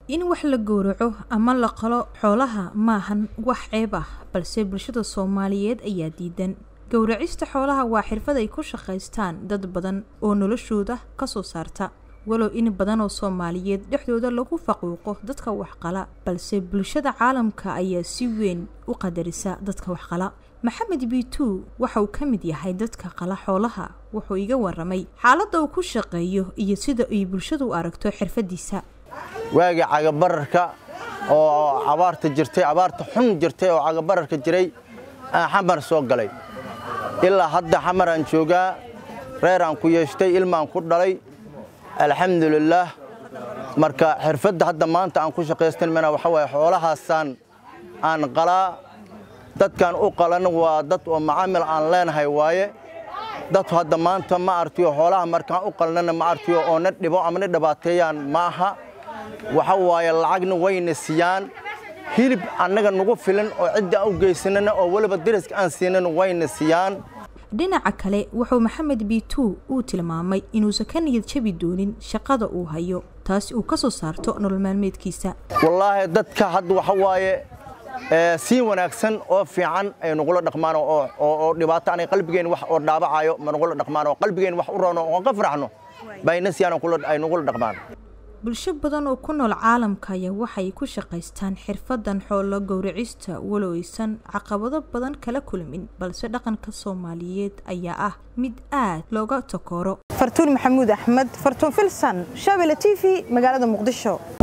in wax la gowraco ama la qalo xoolaha maahan wax ceeb ah balse bulshada soomaaliyeed ayaa diidan gowracista xoolaha waa xirfad ay ku shaqaystaan dad badan oo noloshooda kasoo saarta walow in badan oo soomaaliyeed dhexdooda lagu faquuqo dadka waxqala balse bulshada caalamka ayaa si weyn u qadarisa dadka waxqala maxamed bitu waxa uu ka mid yahay dadka qala xoolaha wuxuu iga waramay xaaladda uu ku shaqeeyo iyo sida ay bulshadu u aragto xirfadiisa waagii cagabararka oo abaarta jirtay abaarta xun jirtay oo cagabararka jiray aan xamar soo galay ilaa hadda xamar aan joogaa reer aan ku yeeshtay ilmaan ku dhalay alxamdulilaah marka xirfadda hadda maanta aan ku shaqaystanmana waxa waaye xoolahaasaan aan qalaa dadkaan u qalan waa dad oo macaamil aan leenahay waaye dadku hadda maanta ma artiyo xoolaha markaan u qalnana ma artiyo oo na dhibo ama na dhibaateeyaan ma aha waxa waaye lacagna wayna siiyaan hilib annaga nagu filan oo cidda aan u geysanana oo weliba dariska aan siinana wayna siiyaan dhinaca kale wuxuu maxamed bitu uu tilmaamay inuusan ka niyad jabi doonin shaqada uu hayo taasi uu ka soo saarto nolol maalmeedkiisa wallaahi dadka hadda waxa waaye si wanaagsan oo fiican ay nagula dhaqmaan oo dhibaato anay qalbigeen wax oo dhaabacayo ma nagula dhaqmaan oo qalbigeen wax u roono oo ka faraxno bayna siyaan ay nagula dhaqmaan bulsho badan oo ku nool caalamka ayaa waxay ku shaqaystaan xirfadan xoolo gowracista walow aysan caqabado badan kala kulmin balse dhaqanka soomaaliyeed ayaa ah mid aad looga takooro fartuun maxamuud axmed fartuun filsan shabele t v magaalada muqdisho